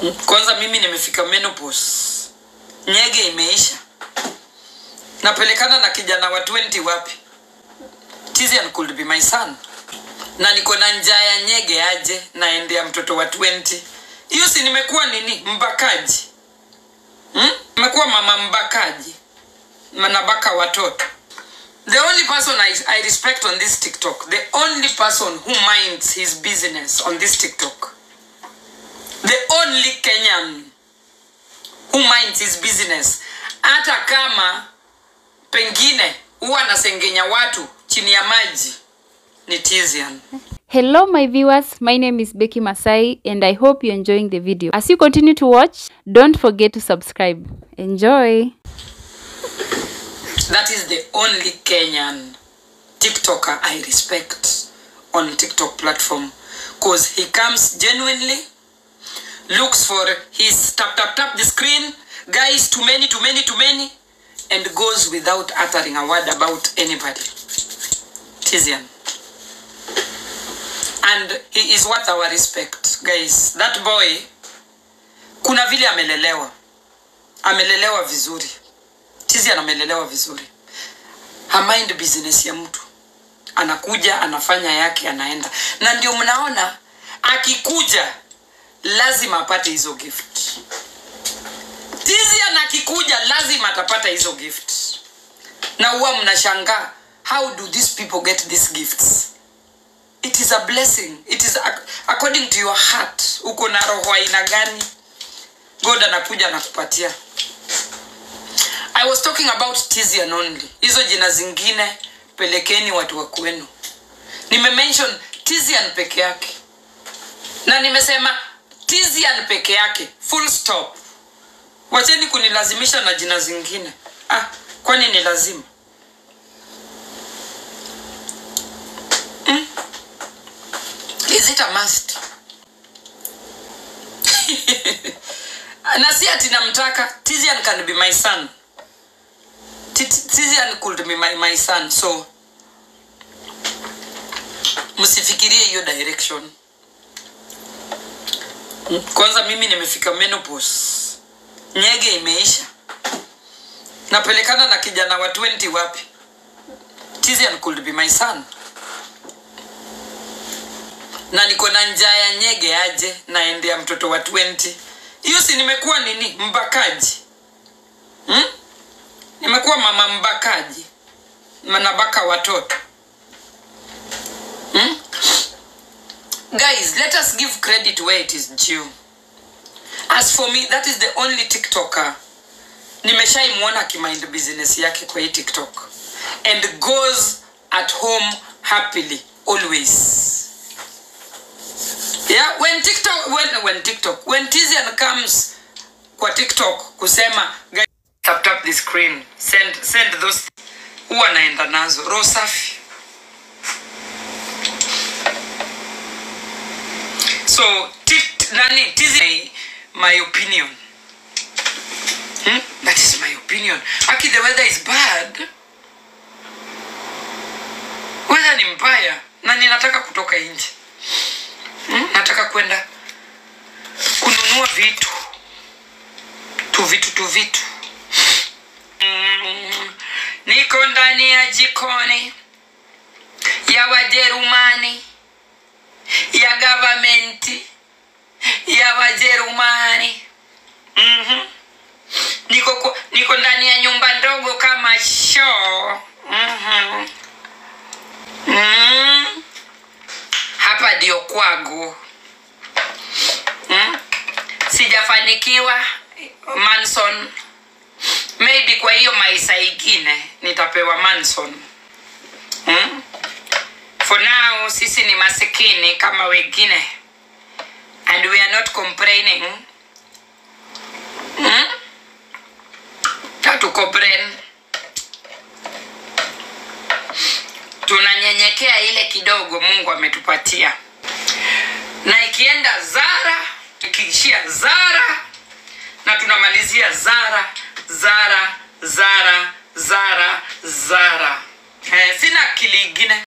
Kwanza mimi nimefika menopause, nyege imeisha, napelekana na kijana wa 20 wapi? Tizian could be my son, na niko na njaa ya nyege aje naendea mtoto wa 20. Hiyo si nimekuwa nini, mbakaji hmm? Nimekuwa mama mbakaji, nabaka watoto. The only person I, I respect on this TikTok, the only person who minds his business on this TikTok, the only Kenyan who minds his business, hata kama pengine huwa anasengenya watu chini ya maji ni Tizian. Hello my viewers, my name is Becky Masai and I hope you're enjoying the video. As you continue to watch, don't forget to subscribe. Enjoy! That is the only Kenyan TikToker I respect on TikTok platform because he comes genuinely, looks for his tap tap tap the screen, guys too many too many too many, and goes without uttering a word about anybody. Tizian. And he is worth our respect, guys. That boy, kuna vile amelelewa, amelelewa vizuri. Tizian amelelewa vizuri, hamind business ya mtu, anakuja anafanya yake, anaenda, na ndio mnaona akikuja lazima apate hizo gift. Tizian akikuja lazima atapata hizo gift, na huwa mnashangaa how do these people get these gifts? It is a blessing. It is ac- according to your heart. Uko na roho aina gani? God anakuja anakupatia. I was talking about Tizian only. Hizo jina zingine pelekeni watu wa kwenu. Nimemention Tizian peke yake, na nimesema Tizian peke yake, full stop. Wacheni kunilazimisha na jina zingine. Ah, kwani ni lazima? Mm? Is it a must? na si ati namtaka Tizian can be my son Ti- ti- Tizian could be my, my son so msifikirie hiyo direction Mm, kwanza mimi nimefika menopause nyege imeisha napelekana na kijana wa 20 wapi Tizian could be my son na niko na njaa ya nyege aje naendea mtoto wa 20 hiyo si nimekuwa nini mbakaji hmm? nimekuwa mama mbakaji nabaka watoto hmm? guys let us give credit where it is due as for me that is the only tiktoker nimeshaimwona akimind business yake kwa hii tiktok and goes at home happily always yeah when tiktok when when tiktok when tizian comes kwa tiktok kusema guys, tap tap the screen send send those huwa naenda nazo roho safi so tit, nani tizi my opinion hmm? that is my opinion aki the weather is bad weather ni mbaya na ninataka kutoka nje Hmm? nataka kwenda kununua vitu tu vitu tu vitu Mm, niko ndani ya jikoni ya wajerumani ya gavamenti ya wajerumani mm-hmm. niko, ku- niko ndani ya nyumba ndogo kama shoo mm-hmm. mm hapa ndio kwangu hmm? sijafanikiwa manson maybe kwa hiyo maisha ingine nitapewa manson hmm? for now sisi ni masikini kama wengine and we are not complaining hmm? hatukomplain tunanyenyekea ile kidogo mungu ametupatia na ikienda zara ikiishia zara na tunamalizia zara zara zara zara zara eh, sina akili ingine